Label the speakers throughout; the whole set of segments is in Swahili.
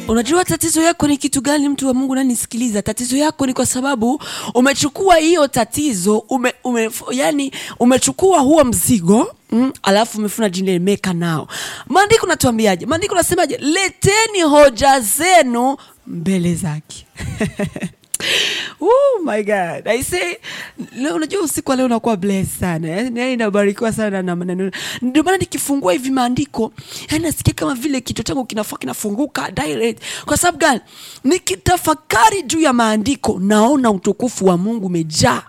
Speaker 1: Unajua tatizo yako ni kitu gani, mtu wa Mungu nanisikiliza? Tatizo yako ni kwa sababu umechukua hiyo tatizo ume, ume, yani umechukua huo mzigo mm, alafu umefuna jinemeka nao. Maandiko natuambiaje? Maandiko nasemaje? Leteni hoja zenu mbele zake. Oh my God. I say, leo unajua usiku wa leo unakuwa blessed sana. Yaani yaani nabarikiwa sana na maneno. Ndio maana nikifungua hivi maandiko, yaani nasikia kama vile kichwa changu kinafua kinafunguka direct. Kwa sababu gani? Nikitafakari juu ya maandiko, naona utukufu wa Mungu umejaa.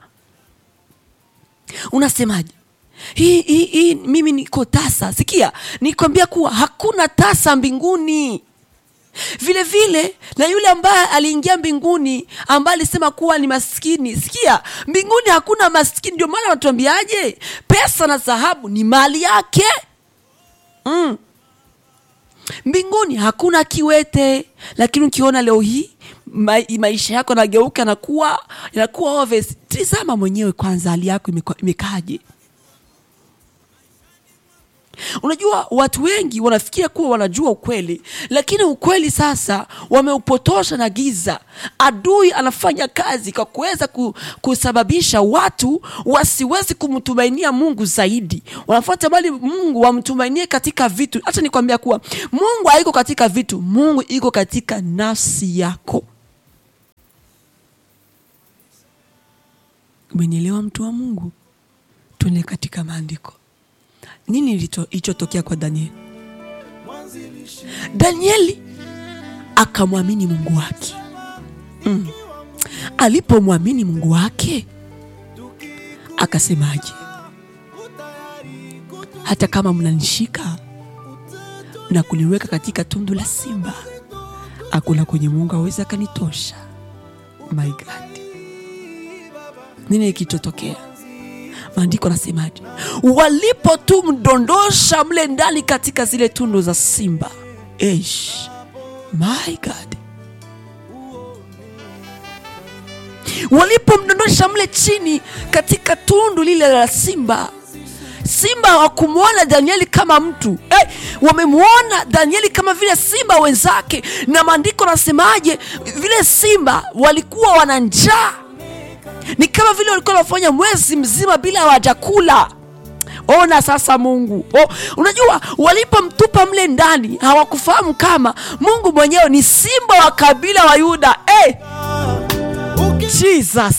Speaker 1: Unasemaje? Hii, hii, hii mimi niko tasa. Sikia, nikwambia kuwa hakuna tasa mbinguni vile vile na yule ambaye aliingia mbinguni ambaye alisema kuwa ni maskini. Sikia, mbinguni hakuna maskini. Ndio maana wanatuambiaje, pesa na dhahabu ni mali yake mm. Mbinguni hakuna kiwete, lakini ukiona leo hii ma maisha yako nageuka nakuwa inakuwa obvious. Tizama mwenyewe kwanza, hali yako imekaje? Unajua, watu wengi wanafikiria kuwa wanajua ukweli, lakini ukweli sasa wameupotosha na giza. Adui anafanya kazi kwa kuweza kusababisha watu wasiwezi kumtumainia Mungu zaidi, wanafuata bali Mungu wamtumainie katika vitu. Hata nikwambia kuwa Mungu haiko katika vitu, Mungu iko katika nafsi yako. Umenielewa, mtu wa Mungu? Tuende katika maandiko. Nini ilichotokea kwa Danieli? Danieli akamwamini Mungu wake mm. Alipomwamini Mungu wake akasemaje? Hata kama mnanishika na kuniweka katika tundu la simba, hakuna kwenye Mungu aweza akanitosha. My God, nini kilichotokea? Maandiko nasemaje? Walipo tu mdondosha mle ndani katika zile tundu za simba. Eish, my God, walipomdondosha mle chini katika tundu lile la simba, simba hawakumwona Danieli kama mtu hey, wamemwona Danieli kama vile simba wenzake. Na maandiko nasemaje? Vile simba walikuwa wana njaa ni kama vile walikuwa wanafanya mwezi mzima bila hawajakula. Ona sasa Mungu oh, unajua walipomtupa mle ndani hawakufahamu kama Mungu mwenyewe ni simba wa kabila wa Yuda. Hey! Jesus,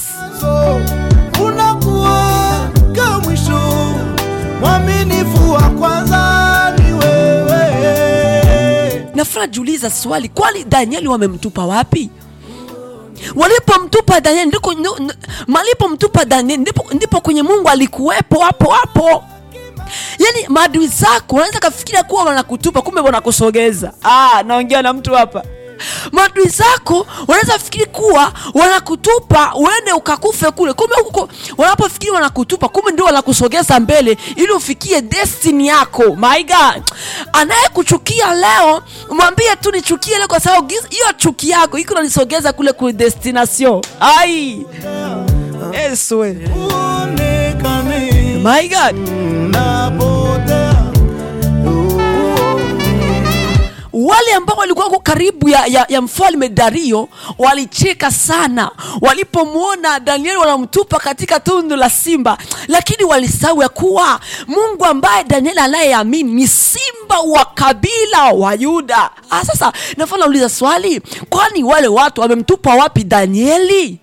Speaker 2: unakuwa ka mwisho, mwaminifu wa kwanza ni wewe.
Speaker 1: nafura jiuliza swali, kwani Danieli wamemtupa wapi? walipomtupa Danieli ndiko malipomtupa Danieli ndipo, ndipo kwenye Mungu alikuwepo hapo hapo. Yaani maadui zako wanaweza kafikiria kuwa wanakutupa, kumbe wanakusogeza. Ah, naongea na mtu hapa. Maadui zako wanaweza fikiri kuwa wanakutupa uende ukakufe kule, kumbe huko wanapofikiri wanakutupa, kumbe ndio wanakusogeza mbele ili ufikie destiny yako. My God, anayekuchukia leo mwambie tu nichukie leo, kwa sababu hiyo chuki yako iko nanisogeza kule ku destination. Ai, Yesu we.
Speaker 2: Uonekane
Speaker 1: My God.
Speaker 2: napotea.
Speaker 1: Wale ambao walikuwa wako karibu ya, ya, ya mfalme Dario walicheka sana walipomwona Danieli wanamtupa katika tundu la simba, lakini walisahau ya kuwa Mungu ambaye Danieli anayeamini ni simba wa kabila wa Yuda. Ah, sasa nafaa nauliza swali, kwani wale watu wamemtupa wapi Danieli?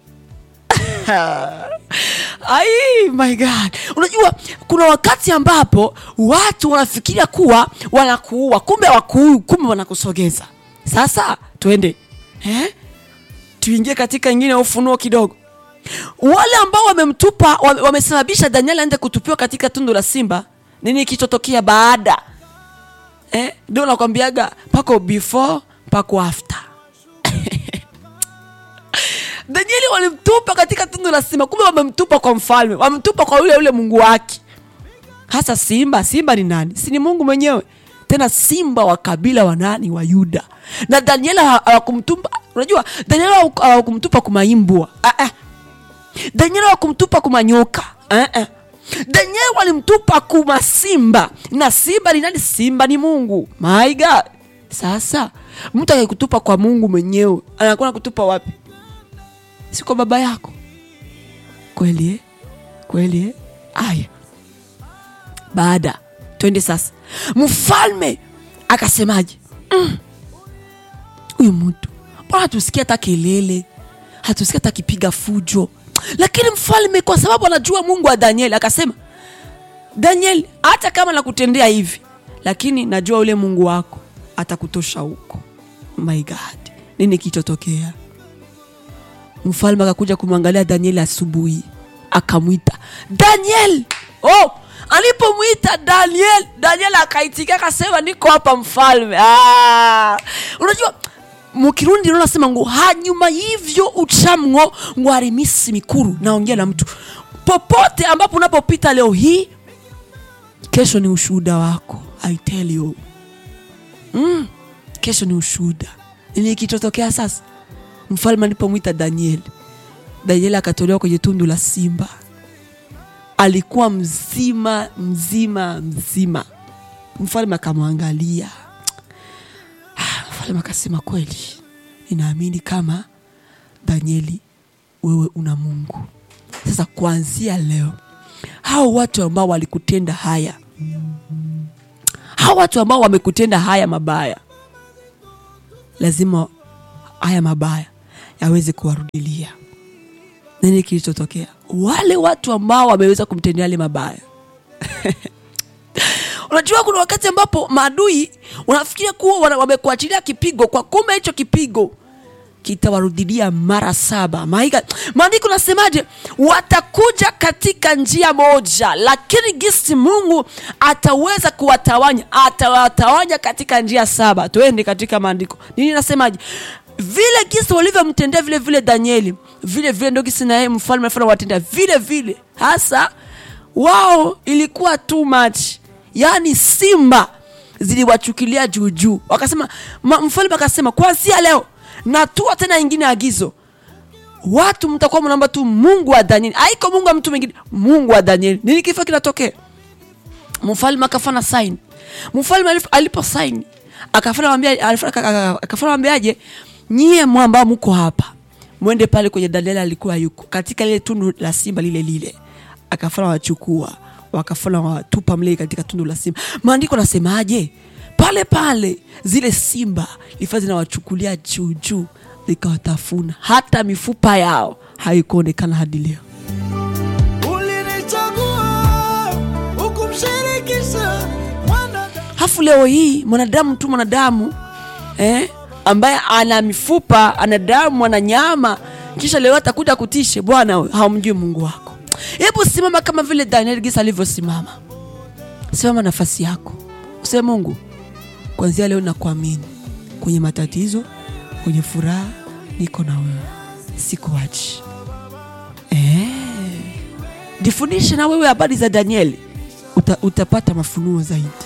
Speaker 1: Ai, my God. Unajua kuna wakati ambapo watu wanafikiria kuwa wanakuua, kumbe hawakuui, kumbe wanakusogeza. Sasa tuende eh? Tuingie katika ingine ya ufunuo kidogo. Wale ambao wamemtupa wame- wamesababisha Danieli aende kutupiwa katika tundu la simba, nini kilichotokea baada eh? Ndio nakwambiaga pako before pako after Danieli walimtupa katika tundu la simba, kumbe wamemtupa kwa mfalme, wamemtupa kwa yule yule Mungu wake. Hasa simba, simba ni nani? Si ni Mungu mwenyewe, tena simba wa kabila wa nani? Wa Yuda. Na Danieli ha- hawakumtupa. Unajua Danieli hawaku- hawakumtupa kumaimbwa, ah, ah. Danieli hawakumtupa kumanyoka, ah, ah. Danieli walimtupa kuma simba, na simba ni nani? Simba ni Mungu. My God. Sasa mtu akikutupa kwa mungu mwenyewe anakuwa nakutupa wapi si kwa baba yako kweli eh? kweli eh? aya baada twende sasa mfalme akasemaje "Mm, huyu mtu mbona hatusikia hata kelele hatusikia hata akipiga fujo lakini mfalme kwa sababu anajua mungu wa danieli akasema daniel hata kama nakutendea hivi lakini najua ule mungu wako atakutosha huko my god nini kichotokea mfalme akakuja kumwangalia danieli asubuhi akamwita daniel oh, alipomwita daniel daniel akaitikia akasema niko hapa mfalme ah, unajua mukirundi rero nasema ngo hanyuma y'ivyo ucamwo ngo hari iminsi mikuru naongea na mtu popote ambapo unapopita leo hii kesho ni ushuhuda wako i tell you mm, kesho ni ushuhuda nini kichotokea sasa mfalme alipomwita danieli danieli akatolewa kwenye tundu la simba alikuwa mzima mzima mzima mfalme akamwangalia Ah, mfalme akasema kweli ninaamini kama danieli wewe una mungu sasa kuanzia leo hao watu ambao walikutenda haya hao watu ambao wamekutenda haya mabaya lazima haya mabaya yaweze kuwarudilia nini kilichotokea wale watu ambao wameweza kumtendea yale mabaya unajua kuna wakati ambapo maadui unafikiria kuwa wana- wamekuachilia kipigo kwa kumbe hicho kipigo kitawarudilia mara saba maiga maandiko nasemaje watakuja katika njia moja lakini gisi mungu ataweza kuwatawanya atawatawanya katika njia saba tuende katika maandiko nini nasemaje vile gisi walivyomtendea vile vile danieli vile vile ndo gisi naye mfalme alifanya watendea vile vile hasa wao ilikuwa too much yaani simba ziliwachukilia juujuu wakasema ma- mfalme akasema kwanzia leo natua tena ingine agizo watu mtakuwa mnaomba tu mungu wa danieli aiko mungu wa mtu mwingine mungu wa danieli nini kifo kinatokea mfalme akafanya saini mfalme alif- alipo saini akafanya wambia- alif- aka- aka- akafanya wambiaje nyie mwa ambao mko hapa mwende pale kwenye danieli alikuwa yuko katika lile tundu la simba lile lile akafanya wachukua wakafanya watupa mle katika tundu la simba maandiko nasemaje pale pale zile simba lifa zinawachukulia juu juu zikawatafuna hata mifupa yao haikuonekana hadi leo
Speaker 2: ulinichagua ukumshirikisha mwanadamu
Speaker 1: hafu leo hii mwanadamu tu mwanadamu eh, ambaye ana mifupa ana damu ana nyama kisha leo atakuja kutishe bwana we, haumjui mungu wako hebu simama kama vile daniel gisa alivyosimama simama nafasi yako useme mungu kwanzia leo nakuamini kwenye matatizo kwenye furaha niko na wewe sikuachi eh. jifundishe na wewe habari za danieli Uta, utapata mafunuo zaidi